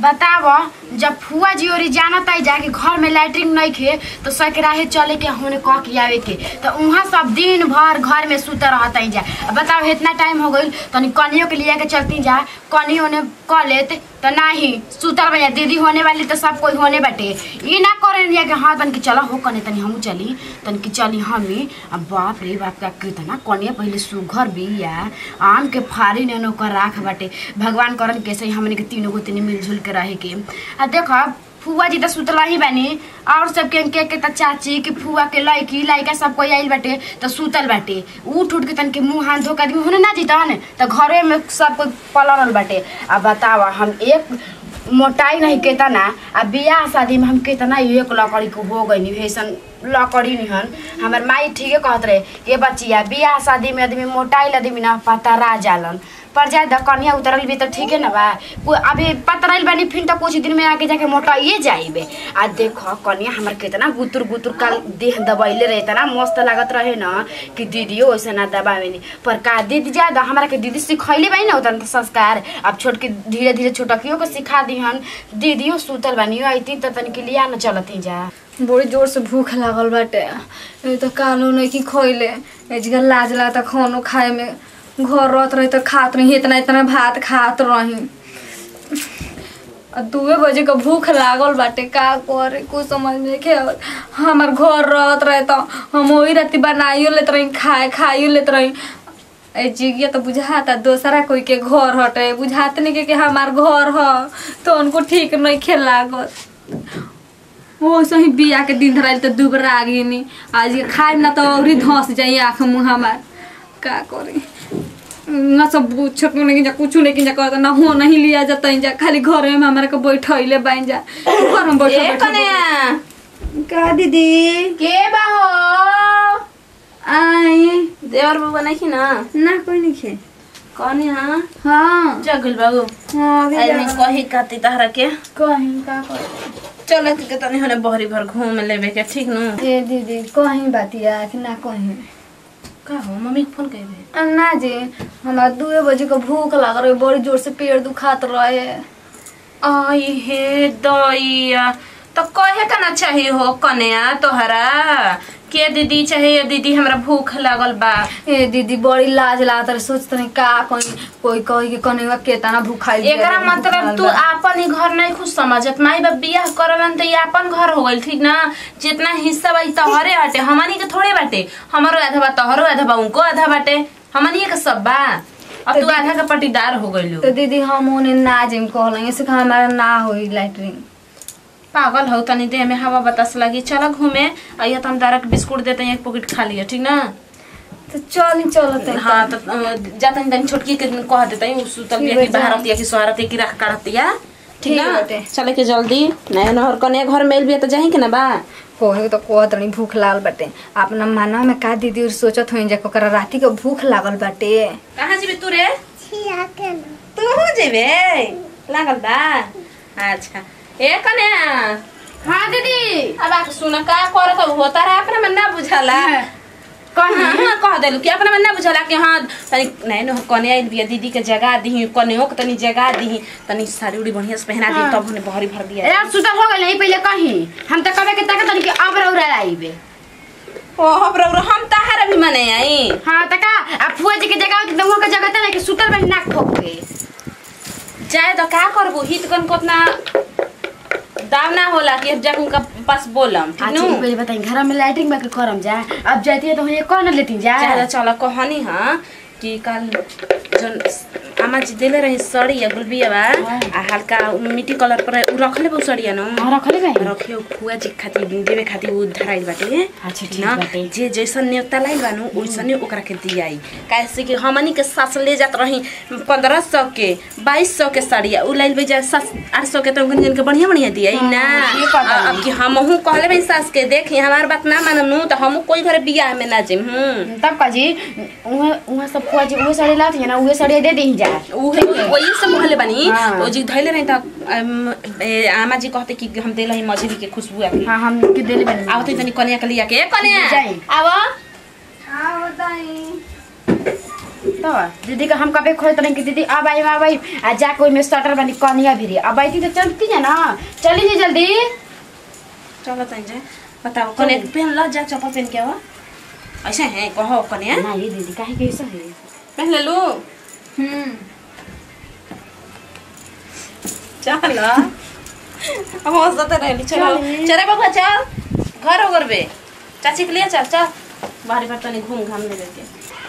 बताव जब फुआ जी ओरी जाना ताई जाके घर में लैट्रिन नहीं खे तो सकराहे चले के होने कह के आवे के तो वहाँ सब दिन भर घर में सुत रहता जा अब बताओ इतना टाइम हो गई तनी कनियों के लिए के चलती जा कनी होने कह लेत तो नहीं सुतर भैया दीदी होने वाली तो सब कोई होने बाटे ये ना करे लिया कि हाँ तन की चला हो कने तनी हमू चली तन की चली हमी अब बाप रे बाप का कितना कनिया पहले सुघर बिया आम के फारी ने ओकर राख बाटे भगवान करन कैसे ही हमने के तीनों को तीन मिलजुल के रहे के आ देखा फुआ जी तो सुतला ही बानी और सब के के के त चाची के फुआ के लड़की लड़का सब कोई आइल बाटे तो सुतल बाटे उठ उठ के तन के मुंह हाथ धो के आदमी होने ना जीतन तो घरे में सब कोई पलरल बाटे अब बतावा हम एक मोटाई नहीं केतना आ बियाह शादी में हम केतना एक लकड़ी को हो गई ऐसन लकड़ी निहन हमर माई ठीके कहत रहे ये बचिया बियाह शादी में आदमी मोटाइल आदमी ना पतरा जालन पर जाए द कनिया उतरल भी तो ठीक है ना बा को- अभी पतरल बानी फिर तो कुछ दिन में आगे जाके मोटाइए जाइबे आ देखो कनिया हमर कितना गुतुर गुतुर का देह दबैले रहे इतना मस्त लागत रहे ना कि दीदियो वैसे ना दबावे नहीं पर का दीदी ज्यादा हमारा के दीदी सिखैले बानी ना उतना संस्कार अब छोट के धीरे धीरे छोटकियो के सिखा दीहन दीदियो सुतल बानी अइती तो तनिक लिया न चलत ही जा बड़ी जोर से भूख लागल बाटे ये तो कालो नहीं कि खइले एजगा लाज लागता खानो खाए में घर रहत रही तो खात रही इतना इतना भात खात रही आ दुए बजे का भूख लागल बाटे का करे कुछ समझ में के आवत हमार घर रहत रहे तो हम वही राती बनाइयो लेत रही खाए खाइयो लेत रही ए जिगिया तो बुझाता दोसरा कोई के घर हटे बुझाते नहीं के, कि हमार घर ह तो उनको ठीक नहीं खेल लागत वो सही बिया के दिन धराइल तो दुबरा गिनी आज ये खाए ना तो और धस जाई आँख मुँह हमार का करी न सब छोट नहीं जा कुछ नहीं जा कहता ना हो नहीं लिया जाता जा खाली घर में हमारे को बैठैले बाइन जा घर में बैठल ए बैठल कन्या का दीदी के बा हो आई देवर बाबू नहीं ना ना कोई नहीं खे कौन हाँ हाँ जगल बाबू हाँ अभी आज नहीं कही काती तहरा के कहीं का करी चलो के तनी होने बहरी भर घूम लेबे के ठीक नु ए दीदी कहीं बातिया कि ना कहीं का हो मम्मी के फोन कइबे अन्ना जी हमारा दुए बजे को भूख लग रही बड़ी जोर से पेट दुखात रहे आई हे दैया तो कहे का ना चाहिए हो कन्या तोहरा के दीदी चाहिए दीदी हमरा भूख लागल बा ए दीदी बड़ी लाज लागत रहे सोचत नहीं का कहीं कोई कही के कनेवा केतना भूखाई एकरा मतलब तू आपन ही घर नहीं खुद समझत माई बाप बियाह करलन तो ये आपन घर हो गइल ठीक ना जितना हिस्सा बा तोहरे हटे हमनी के थोड़े बाटे हमारो आधा बा तोहरो आधा बा उनको आधा बाटे हमनी के सब बा अब तू आधा का पटीदार हो गइलू तो दीदी हम उन्हें ना जिम कहलेंगे से हमारा ना होई लैटरिन पागल हो तनी देह में हवा बतास लगी चल घूमे आइया तो हम दारा के बिस्कुट देते हैं एक पॉकेट खा लिया ठीक ना तो चल ही चलते हाँ तो अ, जाता नहीं तनी छोटकी के कह देते हैं सुतल ठीक बिया की बा, बाहर जा। होती है कि सोहरत है कि रख काढ़ती है ठीक ठीक ना बाटे। चले के जल्दी नया नहर कने घर मेल भी है तो जाही के ना बा कोहे तो कहत रही भूख लागल बाटे अपना मानव में का दीदी और सोचत होई जा ओकरा राती के भूख लागल बाटे कहाँ जीबे तू रे तू हो जेबे लागल बा अच्छा ए कने हाँ दीदी अब आके सुन का करत हो तारा अपना में ना बुझाला कहीं हाँ कह देलू कि अपना में ना बुझाला कि हाँ तनी नहीं न कने आइल बिया दीदी के जगह दी कने के तनी जगह दी तनी साड़ी उड़ी बढ़िया से पहना दी हाँ। तब हमने बहरी भर दिया यार सुतल हो गइल नहीं पहले कहीं हम तो कबे के तक तनी के अब रौरा आइबे ओ हम रौ हम ताहार भी मने आई हाँ त का अब फुआ जी के जगह एकदम के जगह त कि सुतल बन नाक ठोक के जाए तो का करबो हित कन को उतना दाम ना होला कि अब जाके उनका पास बोलम ठीक अच्छा नु पहले बताई घर में लाइटिंग में के करम जा अब जाती है तो ये कौन लेती जा ज्यादा चल कहनी हाँ कि कल जन आमा जी देले रही सड़ी या गुलबिया बा आ हल्का मिट्टी कलर पर उ रखले बा उ सड़िया न हाँ रखले गए रखियो फुआ जी खातिर देवे खातिर उ धराइल बाटे अच्छा, ठीक ना बाटे। जे जैसन न्योता लाइल बानु ओइसने ओकरा के दियाई काहे कि हमनी के सास ले जात रही पंद्रह सौ के बाईस सौ के साड़िया उ लाइल बेजा सात आठ सौ के तो उनके जन के बढ़िया बढ़िया दियाई ना ये पता आ- अब कि हमहू कहले भाई सास के देखी हमार बात ना मानम नु तो हमहू कोई घर बियाह में ना जिम हूं तब का जी उहे उहे सब फुआ जी उहे साड़ी लाती है ना उहे साड़ी दे दी जा उहे वही सब कहले बानी हाँ। ओ जी धैले रही त अम, ए, आमा जी कहते कि हम देले ही मछली के खुशबू आके हाँ हम के देले बनी आवते तनी कन्या के लिया के कन्या जाई। आवा हाँ बताई त बताओ दीदी का हम कभी खोजत रहे कि दीदी अब आई अब आई आ जाके ओइमे स्वेटर बनी कनिया भिरी अब आई तो चलती है ना चली जी जल्दी चलो तैं जे बताओ कने पहन ला जा चप्पल पहन के आवा ऐसे है कहो कने ना ये दीदी काहे के ऐसा है पहन ले लू हम्म चल अब हंसते रहली चलो चली। चले बबुआ चल घर हो गरबे चाची के लिए चल चल बाहरी बार तनी घूम घाम ले के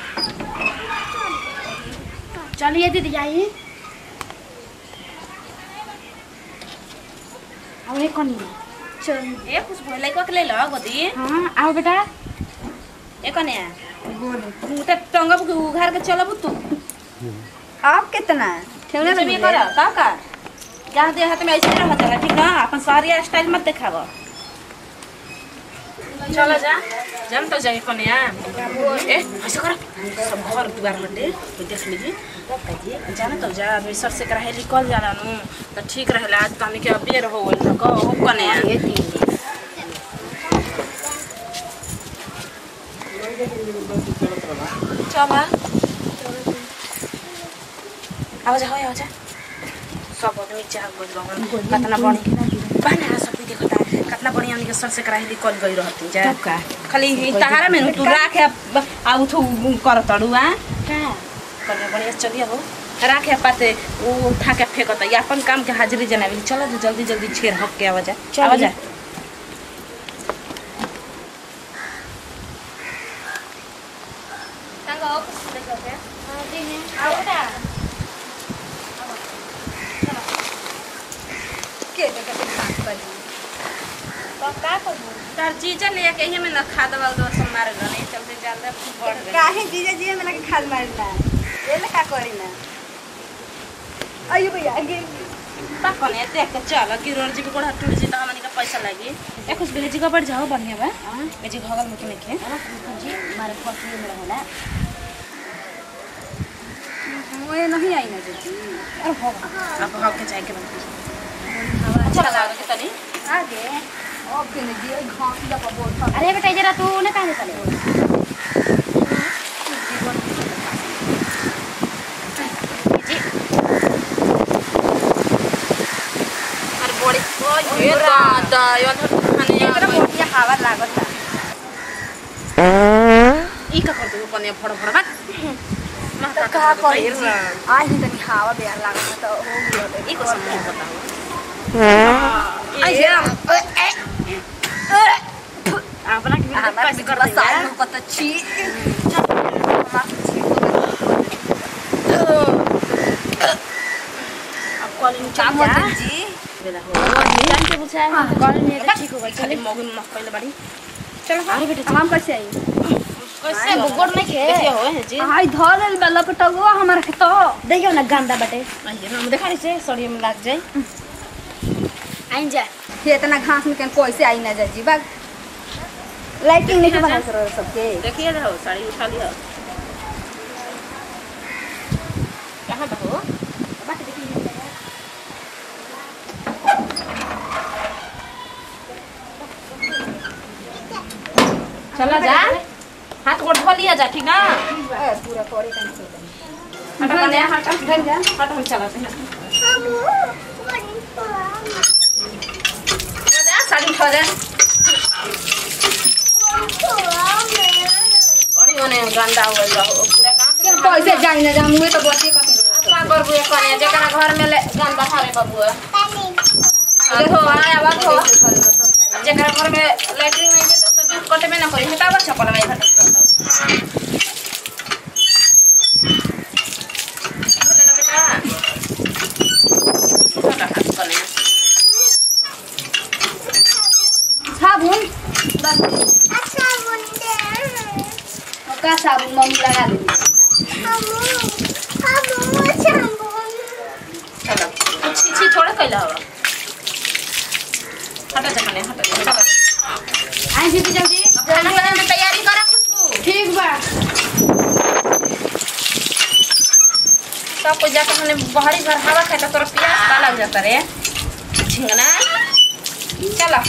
चलिए दीदी आइए अब एक कनिया चल ए कुछ भले को ले लो गोदी हाँ आओ बेटा ए कने तू त टंगब के उघार के चलब तू आप कितना ठेवले तुम ये कर का का जहाँ दे हाथ में ऐसे रह जाला ठीक ना अपन सारी स्टाइल मत दिखाव चलो जा जम तो जाए कन्या ए ऐसे कर सब घर दुआर बटे कोई देख लीजिए जाना तो जा अभी सर से कराहे निकल जाला नु तो ठीक रहेला आज तो हमनी के अबे रहो बोल को हो कन्या ये दीदी चल आवाज हो आवाज सब आदमी चाह गइल रहन कतना बड़ी बना सब देखता कतना बढ़िया हमनी के सर से कराहे निकल गई रहती जा तब का खाली ही तहारा में तू राखे आ उठू कर तड़ू आ का बढ़िया बढ़िया चलिए हो राखे पाते वो उठा के फेंकता या अपन काम के हाजिरी जनाबी चलो तो जल्दी जल्दी छेड़ हक के आवाज चलिए। आवाज तार जीजा ले के ही में न खा दवा दो सब मार गने चलते ज्यादा बढ़ गए काहे जीजा जी में लगे खाद मारना ये ले का करी ना अयो भैया आगे कने देख के चल गिरोर जी के गोड़ा टूट जी त हमनी का पैसा लागी ए कुछ भेजी का बढ़ जाओ बढ़िया बा भेजी घगल में के लिखे जी हमारे पति में रहना वो नहीं आई ना जीजी अब हक के जाए के बा अच्छा लगा के तनी आगे ओ किन जी घास दा पर बोल अरे बेटा जरा तू ने कहां चले अरे बड़ी ओ ये दादा यो खाने एकरा मोटिया हवा लागत ई का कर दो कने फड़ फड़ बा माता का का करी कर जी आ ही तनी हवा बेया लागत तो हो गयो ई को समझ बताओ आई हे अपना के भी हमार कैसे कर बस देंगे आई कत छी अब कॉलिंग काम चल जा होते जी बेला हो जान के पूछा कॉल में तो ठीक होगा खाली मौगी में मक्कई बड़ी चलो अरे बेटा हम कैसे आई कैसे गोड़ नहीं खे देखिए हो है जी आई धर लेल बेला पटगो हमार के तो देखियो ना गंदा बटे आइए हम देखा से सड़िए में लग जाए आइन जा ये इतना घास में कहीं कैसे आई ना जी बाग लाइटिंग नहीं बना सर सबके देखिए रहो साड़ी उठा लिया कहाँ बहो चला जा हाथ गोड़ धो लिया जा ठीक ना पूरा करे कहीं हटा कन्या हटा ढंग जा हटा हम चलाते हैं हो जा साड़ी उठा जा बड़ी होने गंदा हो गइल हो पूरा काम से कैसे जाई ना जा मुए तो बचे कहीं का करबू एक कने जेकरा घर में ले गंदा थारे बबुआ देखो आया बात हो जेकरा घर में लैट्रिन नहीं है तो जूस कटे में ना करी हटावा चपल में घट बोले ना बेटा छोटा हाथ कने साबुन का साबुन मम्मी लगा दे चलो छी छी थोड़ा कैला हवा हटा जा कने हटा जा चलो आइन जी जल्दी अब खाना बनाने की तैयारी करा खुशबू ठीक बा सब कोई जाकर हमने बाहरी घर हवा खाए तो तोरा प्यास का लग जाता रे झिंगना चलो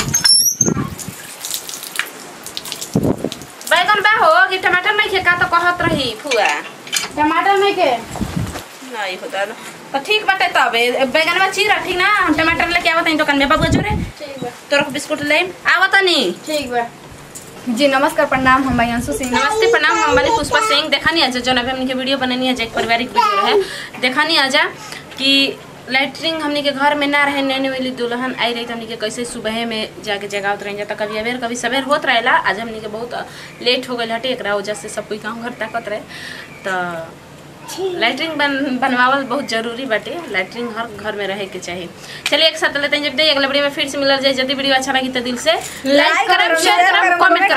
बैगन बा हो कि टमाटर नहीं खे का तो कहत रही फुआ टमाटर नहीं के नहीं होता ना तो ठीक बाटे तब ए, बैगनवा चीरा ठीक ना हम टमाटर लेके आवत हई दुकान में बाबू जोरे ठीक बा तोरा के बिस्कुट ले आवत नहीं ठीक बा जी नमस्कार प्रणाम हम अंशु सिंह नमस्ते प्रणाम हम वाली पुष्पा सिंह देखा नहीं आजा जो अभी हमने के वीडियो बनानी है एक पारिवारिक वीडियो है देखा नहीं आजा कि लैटरिन हमने के घर में ना रहे नैने वाली दुल्हन आई रही तो हमने के कैसे सुबह में जाके जगावत रही जाता कभी अबेर कभी सवेर होत रहेला आज हमने के बहुत लेट हो गई हटे एक वजह से सब कोई काम घर ताकत रहे तो लैटरिन बन बनवावल बहुत जरूरी बाटे लैटरिन हर घर में रहे के चाहिए चलिए एक साथ लेते हैं जब दे अगले वीडियो में फिर से मिलल जाए यदि वीडियो अच्छा लगी तो दिल से लाइक करब शेयर करब कमेंट करब